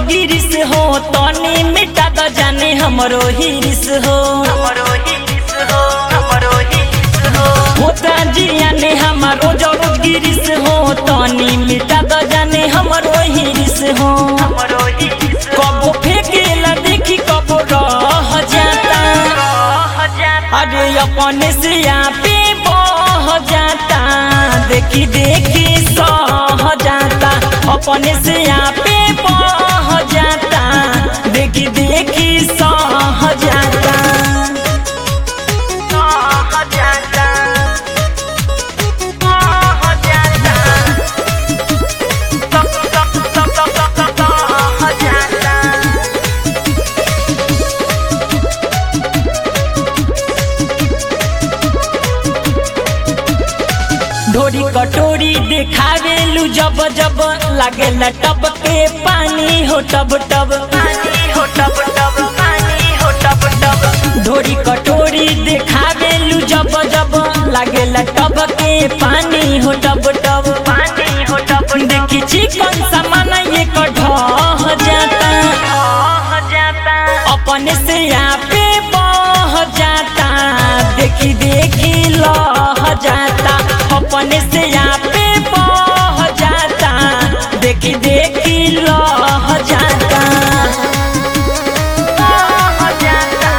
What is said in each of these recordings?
गिरिस हो तनी मिटा द जाने हमरो हिरिस हो हमरो हिरिस हो हमरो हिरिस हो होता जिया ने हमारो जरूर गिरिस हो तनी मिटा द जाने हमरो हिरिस हो हमरो हिरिस कबो फेंकेला देखी कबो रह जाता रह जाता अरे अपने से यहाँ पे बह जाता देखी देखी सह जाता अपने से यहाँ पे बह जाता देखी देखी सह जाता रह जाता रह जाता तक तक तक तक तक रह जाता ढोरी कटोरी देखावेलू जब जब लागेला टब के पानी हो टब टब पानी हो टब टब पानी हो टब टब ढोरी कटोरी देखावेलू जब जब लागेला टब के पानी हो टब टब पानी हो टब देखी चिकन सामान ये ढह जाता रह जाता अपने से यहाँ पे बह जाता देखी देखी लह जाता अपने से यहाँ पे बह जाता देखी देखी लह जाता रह जाता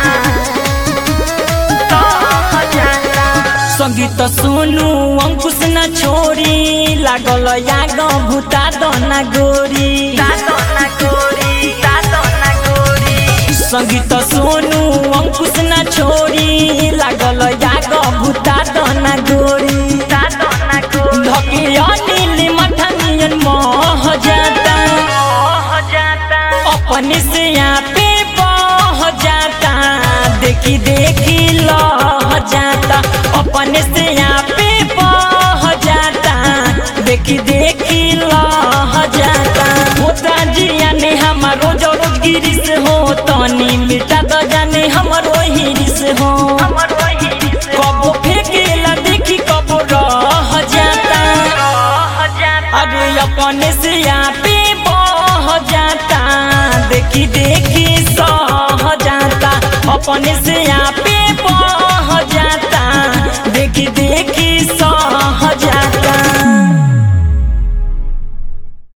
रह जाता संगीत सुनु अंकुश न छोड़ी लागल याग भूता दना गोरी सातो ना गोरी सातो ना गोरी संगीत सोनू अंकुश न छोड़ी लागल याग भूता दना गोरी सातो ना गोरी धके अनिल मठनियन मह जाता रह जाता अपने से यहाँ पे बह जाता देखी देखी लह जाता अपने से यहाँ पे बह जाता देखी देखी लह जाता होता जिया ने हमारो जरूर गिरिस हो तनी मिटा द जाने हमरो हिरिस हो हमरो हिरिस कबो फेंकेला देखी कबो रह जाता रह जाता अरे अपने से यहाँ पे बह जाता देखी देखी सह जाता अपने से यहाँ पे बह